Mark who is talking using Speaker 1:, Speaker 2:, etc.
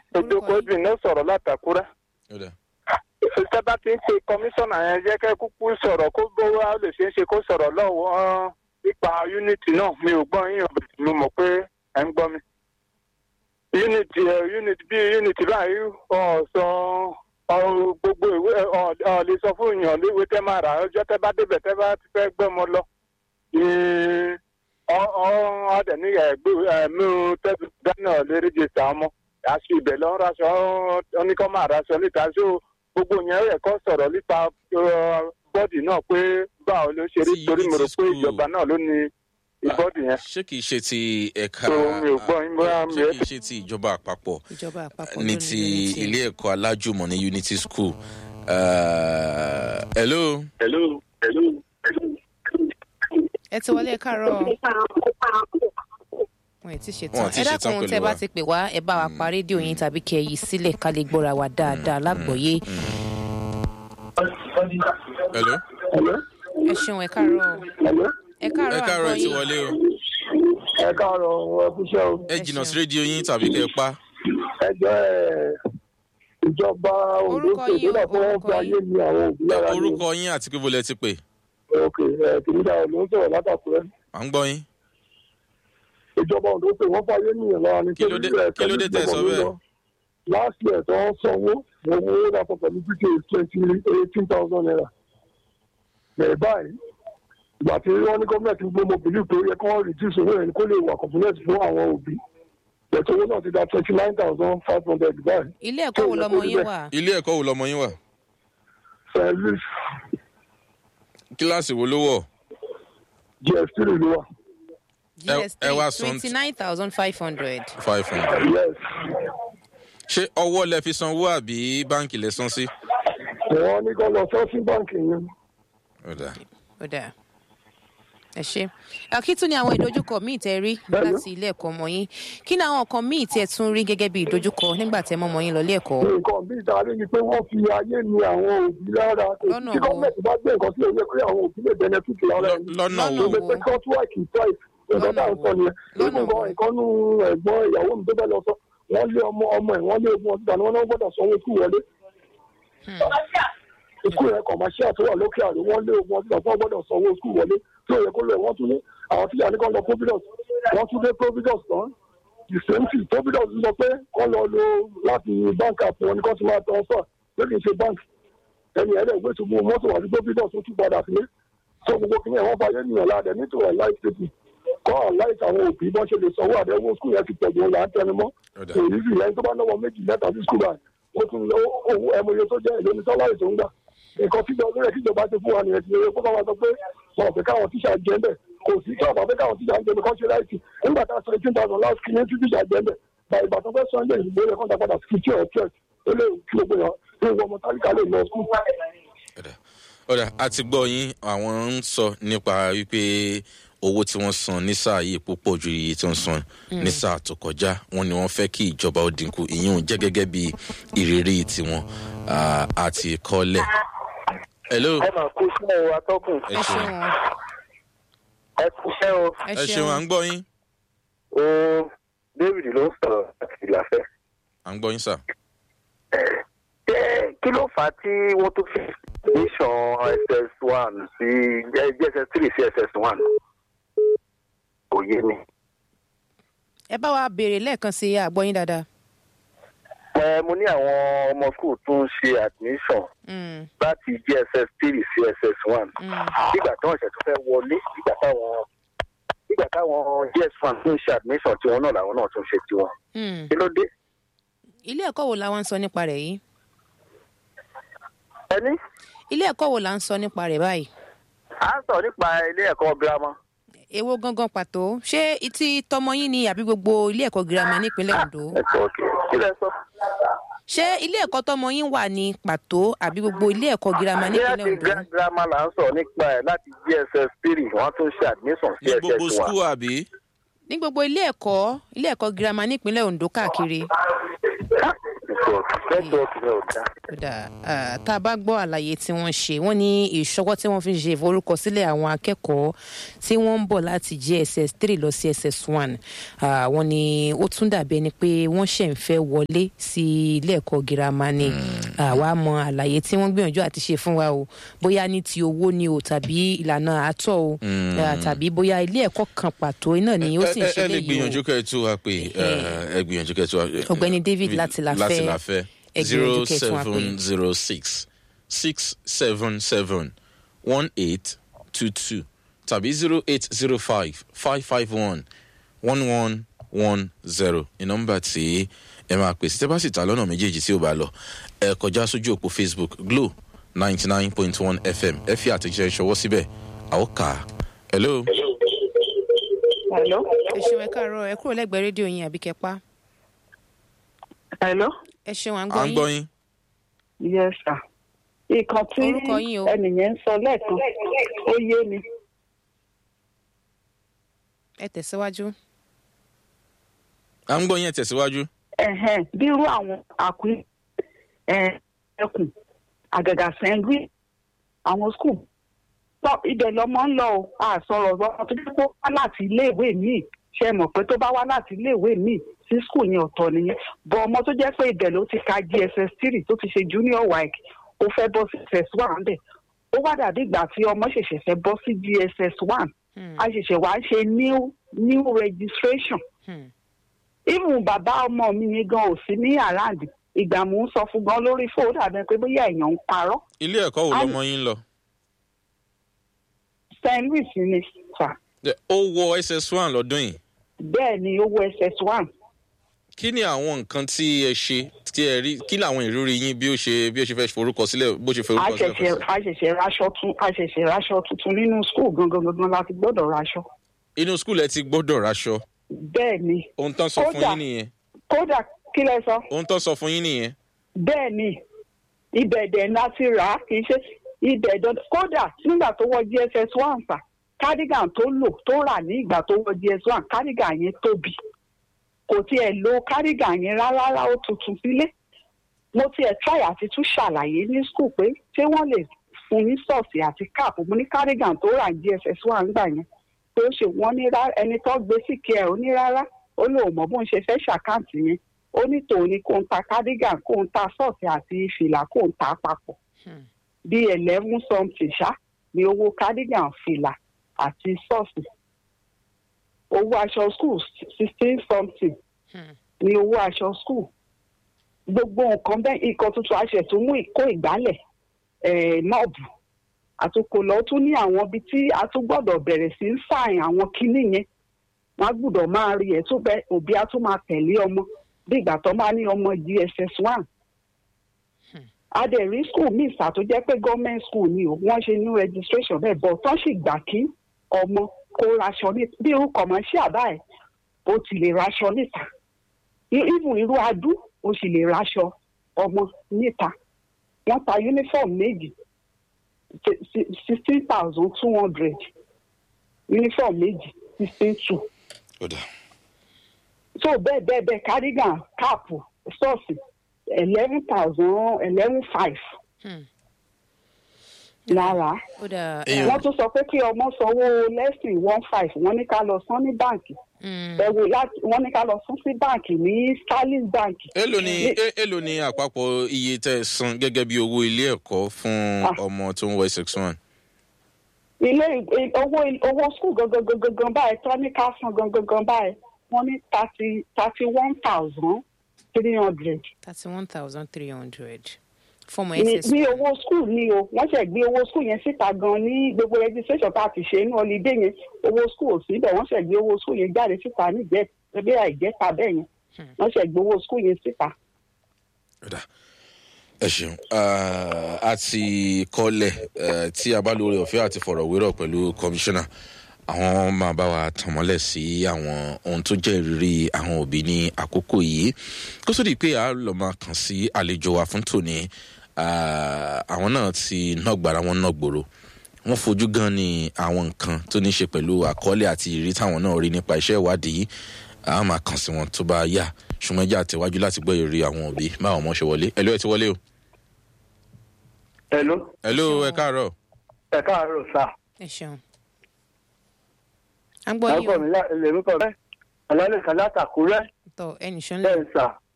Speaker 1: ojoko
Speaker 2: yín?
Speaker 1: obìnrin ló sọ̀rọ̀ látàkúrẹ́.
Speaker 3: ó dà
Speaker 1: ìṣẹ́ bá ti ń pe kọmíṣánná yẹn jẹ́ kẹ́ kúkú sọ̀rọ̀ kó bówá ó lè ṣeé ṣe kó sọ̀rọ̀ lọ́wọ́ nípa unity náà mi ò gbọ́ yín ọ̀bẹ mo mọ̀ pé ẹ̀ ń gbọ́ mi. unity ẹ̀ unity bí unity báyìí ọ̀sán gbogbo ìwé ọ̀ ọ̀ lè sọ fún èèyàn léwé tẹ́ máa rà ọjọ́ tẹ́ bá débẹ̀ tẹ́ bá ti fẹ́ gbẹ́ mọ́ lọ. ọ̀ọ́dẹ̀ ní ẹ̀mí tẹ́bí gánà lè rẹ́jẹ̀sà ọmọ àṣì ibẹ̀ lọ́ raṣọ oníkọ́ máa raṣọ níta ṣó gbogbo yẹn rẹ̀ kọ́ sọ̀rọ̀ nípa bọ́ọ̀dì náà pé báwo ló ṣe rí
Speaker 3: Tí
Speaker 1: torí mo rò
Speaker 3: Unity
Speaker 1: pé
Speaker 3: School-
Speaker 1: ìjọba náà ló ní ìbọ́ọ̀dì yẹn.
Speaker 3: ṣé kìí ṣe ti ẹ̀ka
Speaker 1: So, mi ò gbọ́ yín, bóyá mi
Speaker 3: ṣé
Speaker 1: ò-
Speaker 3: kìí ṣe ti ìjọba àpapọ̀
Speaker 2: ìjọba àpapọ̀
Speaker 3: ní
Speaker 2: ló
Speaker 3: ti
Speaker 2: Unity.
Speaker 3: ilé ẹ̀kọ́ alájùmọ̀ ní unity school. Uh, hello.
Speaker 1: hello hello
Speaker 2: ẹ ti wọlé ẹ káàárọ̀ wọn ì tí ṣe
Speaker 3: Wọn ò
Speaker 2: tán
Speaker 3: tí
Speaker 2: ẹ
Speaker 3: ṣe tán
Speaker 2: dákun
Speaker 3: pẹ̀lú
Speaker 2: tẹ bá
Speaker 3: wa.
Speaker 2: ti pè wá ẹ bá wa pa rédíò yín tàbí kẹ yí sílẹ̀ ká lè gbọ́ra wa dáadáa lágbọ̀ọ́yé
Speaker 3: hello.
Speaker 1: hello
Speaker 2: ẹ ṣeun ẹ káàárọ̀
Speaker 1: hello
Speaker 2: ẹ
Speaker 3: ẹ
Speaker 2: káàárọ̀
Speaker 3: káàárọ̀ ẹ ti
Speaker 2: àgbọ̀ọ́yé
Speaker 3: wọlé o.
Speaker 1: ẹ káàárọ̀ ẹ kúṣẹ́ o
Speaker 3: ẹ jìnnà sí rédíò yín tàbí kẹ́ ẹ pa.
Speaker 1: ẹjọ́ ìjọba
Speaker 2: Orúkọ yín o,
Speaker 1: lọ́dọ̀ pé wọ́n
Speaker 2: orúkọ
Speaker 1: fi ayé
Speaker 2: yín.
Speaker 1: ní àwọn òbí lára ní
Speaker 3: orúkọ yín àti pé bọ́lẹ̀ ti pè.
Speaker 1: ok kìnìún ló ń sọ̀rọ̀ látàkùrẹ́
Speaker 3: à ń gbọ́ yín.
Speaker 1: ìjọba òdo pé wọ́n fàyè nìyẹn lára ní
Speaker 3: Kí ló dé- kí ló dé tẹ́ ẹ sọ bẹ́ẹ̀?
Speaker 1: last year tó ń sanwó owó lápò pẹ̀lú pk twenty eighteen thousand naira bẹ̀rẹ̀ báyìí ìgbà tí wọ́n ní gọ́ọ̀mẹ̀ntì gbé mo bìlú pé ó yẹ kí wọ́n reduce owó yẹn kó lè wà component fún àwọn òbí bẹ̀tẹ̀ owó náà ti da twenty nine thousand five hundred báyìí
Speaker 2: ilé ẹ̀kọ́ wo lọmọ yín wà
Speaker 3: ilé ẹ̀kọ́ wo lọmọ yín wà?
Speaker 1: st louis
Speaker 3: kíláàsì wo ló wọ̀?
Speaker 1: gs three ló wà
Speaker 2: gs
Speaker 3: ẹ wá sọ-
Speaker 2: twenty nine thousand five hundred
Speaker 3: five hundred.
Speaker 1: yes
Speaker 3: ṣé ọwọ́ lẹ fi sanwó àbí báǹkì lẹ san sí?
Speaker 1: wọ́n ní kó lọ sọ́ọ̀sì báǹkì yẹn
Speaker 3: ó dà.
Speaker 2: ó dáa ẹ ṣe kí tún ni àwọn ìdojúkọ míì tẹ rí láti ilé ẹ̀kọ́ ọmọ yín kí ni àwọn nǹkan míì tẹ tún rí gẹ́gẹ́ bí ìdojúkọ nígbà tẹ mọ ọmọ yín lọ ilé ẹ̀kọ́
Speaker 1: nǹkan bí ìdarí ni pé wọ́n fi ayé ni àwọn òbí lára
Speaker 2: Lọ́nà
Speaker 1: tí
Speaker 2: wo?
Speaker 1: gọ́ọ̀mẹ̀ntì bá gbé nǹkan sí òye pé àwọn òbí lè benefit lára
Speaker 3: Lọ-
Speaker 1: ẹni
Speaker 3: lọ́nà
Speaker 2: Lọ́nà
Speaker 3: wo?
Speaker 1: tó pé courtwork price nǹkan tá à ń sọ nìyẹn
Speaker 2: Lọ́nà
Speaker 1: nínú
Speaker 2: wo?
Speaker 1: nǹkan ìkọ́nú ẹ̀gbọ́n ìyàwó mi tó bẹ́ẹ̀ lọ sọ wọ́n lé ọmọ ọmọ ẹ̀ wọ́n lé ogun ọdún tàbí wọ́n náà gbọ́dọ̀ sanwó kú wọlé skul yẹn commercial tó wà lókè àrò wọ́n lé ogun ọdún tàbí wọ́n gbọ́dọ̀ sanwó skul wọlé tí ò yẹ kó lọ wọ́n tún ní àwọn tíyà ní kọ́ lọ providence wọ́n tún dé providence tán the same thing providence sọ pé kọ́ lọ lo láti bank app wọn ni kọ́ ti máa transfer pé kì í ṣe bank ẹni ẹ̀rẹ́ ìwé tó mú mọ́tò wà ní providence ó tún padà sílé tó gbogbo kìnìún ẹ̀wọ̀n fàyè nìyẹn ládẹ nítorí ẹ̀ láì tètè kọ́ àláìsí àwọn òbí bọ́n ṣe lè sanwó àdẹ́wò skul yẹn ti pẹ̀lú ọ̀la ń tẹnu mọ́
Speaker 3: Ó dà.
Speaker 1: èyí sì lẹ́yìn tó bá náwó méjì mẹ́ta sí skul báyìí ó tún lọ owó ẹmọye tó jẹ́ èlò ní sálárì tó ń gbà nǹkan tíjọ lórí ẹ̀ tíjọba ti fún wa nìyẹn ti yẹ kó bá wa sọ pé wọn ò fẹ́ káwọn tíṣà jẹ́ ń bẹ̀ kò sí kí ọ̀bà fẹ́ káwọn tíṣà ń jẹ́ ń bẹ̀ kọ́ ṣe láìsí nígbà tá a sọ eighteen thousand last kí ní tí tíṣà jẹ́ ń bẹ̀ bàyìí ìgbà tó fẹ́ sọ ilé ìgbó yẹ kó ń ta padà sí kìtì ọ̀ church ó lè kí gbogbo yàn ní ìwọ ọmọ tálíkà lè lọ skul.
Speaker 3: ọ̀dà ọ̀dà a ti gbọ́ yín àwọn ń sọ nípa wípé owó tí wọ́n san ní sáà yìí púpọ̀ ju iye tí wọ́n san ní sáà tó kọjá wọn ni wọ́n fẹ́ kí ìjọba ó dínkù ìyún jẹ́ gẹ́gẹ́ bí ìrírí tiwọn ah, àti kọ́lẹ̀. hello
Speaker 1: ẹ máa kó iṣẹ́ o atọ́kùn
Speaker 3: ẹ
Speaker 2: ẹ
Speaker 3: ṣeun
Speaker 2: ṣeun
Speaker 1: ẹ kú iṣẹ́ o
Speaker 2: ẹ
Speaker 3: ẹ ṣeun à ń gbọ́ yín
Speaker 1: o david ló ń sọ̀rọ̀ láti ìlàfẹ́.
Speaker 3: à ń gbọ́ yín sà.
Speaker 1: ṣé kí ló fà á tí wọ́n tó fi nation ss one sí jss three sí ss one kò yé mi.
Speaker 2: ẹ bá wa béèrè lẹ́ẹ̀kan sí àgbọ̀yìn dáadáa
Speaker 1: ẹ mo ní àwọn ọmọ school tó ń ṣe admission
Speaker 2: Mm,
Speaker 1: láti jss three sí ss one
Speaker 2: mm.
Speaker 1: nígbà tí wọ́n ṣẹ̀ tó fẹ́ wọlé nígbà táwọn nígbà táwọn js one tó ń ṣe admission tiwọn náà làwọn náà tún ṣe tiwọn
Speaker 2: Mm.
Speaker 1: kí ló dé.
Speaker 2: ilé ẹ̀kọ́ wo la wá ń sọ nípa rẹ̀ yìí
Speaker 1: ẹni
Speaker 2: ilé ẹ̀kọ́ wo la ń sọ nípa rẹ̀ báyìí
Speaker 1: à ń sọ nípa ilé ẹ̀kọ́ girama.
Speaker 2: èwo gangan pàtó ṣé ti tọmọ yín ni àbí gbogbo ilé ẹ̀kọ́ girama nípínlẹ̀ ondo
Speaker 1: ẹ̀kọ́ òkè kí lẹ sọ.
Speaker 2: ṣé ilé ẹ̀kọ́ tọmọ yín wà ní pàtó àbí gbogbo ilé ẹ̀kọ́ girama nípínlẹ̀
Speaker 1: láti
Speaker 2: ondo
Speaker 1: girama là ń sọ nípa ẹ̀ láti jss three wọ́n tún ṣe admission sí
Speaker 3: ní gbogbo
Speaker 1: ss one.
Speaker 3: skul àbí.
Speaker 2: ní gbogbo ilé ẹ̀kọ́ ilé ẹ̀kọ́ girama nípínlẹ̀ ondo káàkiri
Speaker 1: nǹkan
Speaker 4: nẹ́tíwọ̀kì nẹ́tíwọ̀kì náà ò dá.
Speaker 2: kódà ah, tá a bá gbọ́ àlàyé tí wọ́n ṣe wọ́n ní ìṣọwọ́ tí wọ́n fi ń ṣe ìforúkọsílẹ̀ àwọn akẹ́kọ̀ọ́ tí wọ́n ń bọ̀ láti jss three lọ sí ss one wọ́n ní ó tún dàbí ẹni pé wọ́n ṣẹ̀ ń fẹ́ wọlé sí ilé ẹ̀kọ́ girama ni àwa mọ àlàyé tí wọ́n gbìyànjú àti ṣe fún wa o bóyá ní ti owó ni o tàbí ìlànà àtọ̀ o ah, tàbí bóyá ilé ẹ̀kọ́ kan pàtó náà ni ó sì ń
Speaker 3: ẹ
Speaker 2: ṣe
Speaker 3: ẹ lè
Speaker 2: léyìí o
Speaker 3: gbìyànjú kẹ́ ẹ tú wa pé ẹ gbìyànjú kẹ́ ẹ tú wa.
Speaker 2: Ọ̀gbẹ́ni David láti Láfẹ́.
Speaker 3: láti láfẹ́
Speaker 2: Ẹ
Speaker 3: zero
Speaker 2: gbìyànjú kẹ́ ẹ tún wa pè.
Speaker 3: seven zero six six seven seven one eight two two tàbí zero eight zero five five five one one one one zero ní nọ́mbà tí ẹ máa pèsè tẹ́ bá sì ta lọ́nà méjèèjì tí ó bá lọ ẹ kọjá sójú òpó facebook glo ninety nine point one fm ẹ fi àtẹ̀jíṣẹ́ ṣọwọ́ síbẹ̀ àwọn kà á. hello.
Speaker 5: Hello.
Speaker 2: ẹ ṣeun ẹ káàárọ̀ ẹ kúrò lẹ́gbẹ̀ẹ́ rédíò yín àbí kẹpa
Speaker 5: Hello.
Speaker 2: ẹ ṣeun à ń
Speaker 3: à
Speaker 2: gbọ́
Speaker 3: ń
Speaker 2: yín.
Speaker 3: gbọ́ yín.
Speaker 5: Yes, sir. Ìkan tí
Speaker 2: Orúkọ yín o.
Speaker 5: ẹnìyẹn ń sọ lẹ́ẹ̀kan, ó yé mi.
Speaker 2: ẹ tẹ̀síwájú.
Speaker 3: à ń gbọ́ yín ẹ tẹ̀síwájú.
Speaker 5: Ẹ̀hẹ̀n, Bí irú àwọn àkúrí ẹkùn, àgàgà sẹ́ńgírì, àwọn skul. Tọ́ ibẹ̀ lọmọ ń lọ o, a sọ̀rọ̀ ọmọ tó dé kó wá láti iléèwé míì. Ṣé ẹ mọ̀ pé tó bá wá láti iléèwé míì sí skul yẹn ọ̀tọ̀ nìyẹn. Bọ̀ ọmọ tó jẹ́ pé ibẹ̀ ló ti ka GSS three tó ti ṣe junior WAEC, ó fẹ́ bọ́ sí SS one bẹ̀. Ó wá dàbí ìgbà tí ọmọ ṣẹ̀ṣẹ̀ fẹ́ bọ́ sí GSS one.
Speaker 2: Hmm,
Speaker 5: a ṣẹ̀ṣẹ̀ wá ṣe new new registration
Speaker 2: hmm,
Speaker 5: even bàbá ọmọ mi yẹn gan ò sí ní àràǹdì ìgbà mò ń sọ fún gan lórí fóònù àbẹ pé bóyá èèyàn ń parọ́
Speaker 3: ilé ẹ̀kọ́ wo
Speaker 5: Á-
Speaker 3: lọmọ yín lọ.
Speaker 5: st louis ni sà
Speaker 3: Ẹ, ó wọ ss one lọ́dún yìí.
Speaker 5: bẹ́ẹ̀ ni owó ss one
Speaker 3: kí ni àwọn nǹkan tí ẹ ṣe tí ẹ rí kí làwọn ìrírí yín bí ó ṣe bí ó ṣe fẹ́ forúkọ sílẹ̀ bó ṣe
Speaker 5: a
Speaker 3: forúkọ sílẹ̀
Speaker 5: ṣẹ̀ṣẹ̀
Speaker 3: fún sí.
Speaker 5: a ṣẹ̀ṣẹ̀ raṣọ tún a ṣẹ̀ṣẹ̀ raṣọ tuntun nínú school gangan gangan la ti gbọ́dọ̀ raṣọ
Speaker 3: inú skul ẹ ti gbọ́dọ̀ raṣọ
Speaker 5: bẹ́ẹ̀ ni
Speaker 3: ohun tán sọ fún
Speaker 5: Kódà-
Speaker 3: yín nìyẹn
Speaker 5: kódà kí lẹ sọ
Speaker 3: ohun tán sọ fún yín nìyẹn.
Speaker 5: bẹ́ẹ̀ ni ibẹ̀ dẹ̀ la ti rà á kì í ṣe ibẹ̀ dandan kódà nígbà tó wọ gss one sà cardigan tó lò tó rà ní ìgbà tó wọ gss one cardigan yẹn tóbi kò tiẹ̀ lo cardigan yẹn rárá rárá ó tuntun sílé mo tiẹ̀ try àti tún ṣàlàyé ní school pé ṣé wọ́n lè fún ní sọ́ọ̀sì àti cap mo ní cardigan tó rà ní gss one gbà yẹn pé ó ṣe wọ́n ní rárá ẹni tó gbé sí kí ẹ ò ní rárá ó lóun mọ̀ bóun ṣe fẹ́ ṣàkáǹtì yẹn ó ní tòun ni kó ń ta cardigan kó ń ta sọ́ọ̀sì àti fìlà kó ń ta papọ̀
Speaker 2: hmm.
Speaker 5: bíi eleven something ṣá ni owó cardigan fìlà àti sọ́ọ̀sì owó aṣọ school sixteen something
Speaker 2: Hmm.
Speaker 5: ni owó aṣọ school gbogbo nǹkan bẹ́ẹ̀ nǹkan tuntun aṣẹ tó mú ìkó ìgbálẹ̀ eh, nọ́ọ̀bù àtúkò lọ tún ní àwọn ibi tí a tún gbọ́dọ̀ bẹ̀rẹ̀ sí í sàìn àwọn kinní yẹn wọ́n á gbọ́dọ̀ máa rí ẹ̀ tó bẹ́ òbí á tún máa tẹ̀lé ọmọ bí ìgbà tó máa ní ọmọ gss one adẹ̀rí school míì sà tó jẹ́ pé government school ni o wọ́n ṣe new registration bẹ́ẹ̀ bọ̀ tán sì gbà kí ọmọ kó raṣọ ní bí irú commercial báyìí ó ti lè raṣọ níta I- even irú adú ó sì lè raṣọ ọmọ níta wọ́n ta uniform méjì sixteen thousand two hundred uniform méjì sixteen two
Speaker 3: ó dà
Speaker 5: so bẹ́ẹ̀ bẹ́ẹ̀ bẹ́ẹ̀ cardigan cap sọ́ọ̀sì eleven thousand eleven five
Speaker 2: Hmm.
Speaker 5: lára
Speaker 2: ó dà
Speaker 3: Èèyàn-
Speaker 5: wọ́n tún sọ pé kí ọmọ sanwó lẹ́sìn one five wọ́n ní ká lọ san ní báǹkì
Speaker 2: hmm,
Speaker 5: ẹ wò láti wọ́n ní ká lọ san sí báǹkì ní sterling bank
Speaker 3: èló ni
Speaker 5: Ní-
Speaker 3: é- èló ni àpapọ̀ iye tẹ́ ẹ san gẹ́gẹ́ bí owó ilé ẹ̀kọ́ fún
Speaker 5: Ah.
Speaker 3: ọmọ tó ń wọ ss one.
Speaker 5: ilé ì- owó owó skul gangan gangan gan báyìí tán ní ká san gangan gan báyìí wọ́n ní thirty thirty one thousand three hundred
Speaker 2: thirty one thousand three hundred fọmọ
Speaker 5: ní
Speaker 2: ss
Speaker 5: ní owó skul ni o wọ́n ṣẹ̀ gbé owó skul yẹn síta gan ní gbogbo registration tá a ti ṣe ní holiday yẹn owó skul ò síbẹ̀ wọ́n ṣẹ̀ gbé owó skul yẹn jáde síta nígbẹ́ ẹgbẹ́ àìjẹ́ta bẹ́ẹ̀ yẹn wọ́n ṣẹ̀ gbé owó skul yẹn síta.
Speaker 3: ó dà ẹ ṣeun Ah, a ti kọ́lẹ̀ eh, tí a bá lórí ọ̀fẹ́ àti fọ̀rọ̀wérọ̀ pẹ̀lú kọmíṣánná àwọn máa bá wa tàn mọ́lẹ̀ sí àwọn ohun tó jẹ́ ìrírí àwọn òbí ní àkókò yìí kó sódì pé a lọ máa kàn sí àlejò wa fún tòní Ah, àwọn náà ti nọgbàrá wọn nọgbòrò wọn fojú gan ni àwọn nǹkan tó ní í ṣe pẹ̀lú àkọọ́lẹ̀ àti ìrírí táwọn náà rí nípa iṣẹ́ ìwádìí a máa kàn sí wọn tó bá yá ṣùgbọ́n ẹjẹ́ àtẹ̀wájú láti gbọ́ ìrírí àwọn òbí báwọn ọmọ ṣe wọlé ẹ̀lú ẹ̀ ti wọlé o.
Speaker 4: Hello,
Speaker 3: ẹ̀lú ẹ káàárọ̀
Speaker 4: ẹ káàárọ̀ sá.
Speaker 2: ẹ ṣeun. à ń gbọ́ yín
Speaker 4: Lágbọ̀n mi lèmi kọ̀ bẹ́ẹ̀. Ọ̀làlẹ̀ kan látàkúrẹ́
Speaker 2: o tọ ẹnì ṣan lẹ
Speaker 4: bẹ́ẹ̀ sà.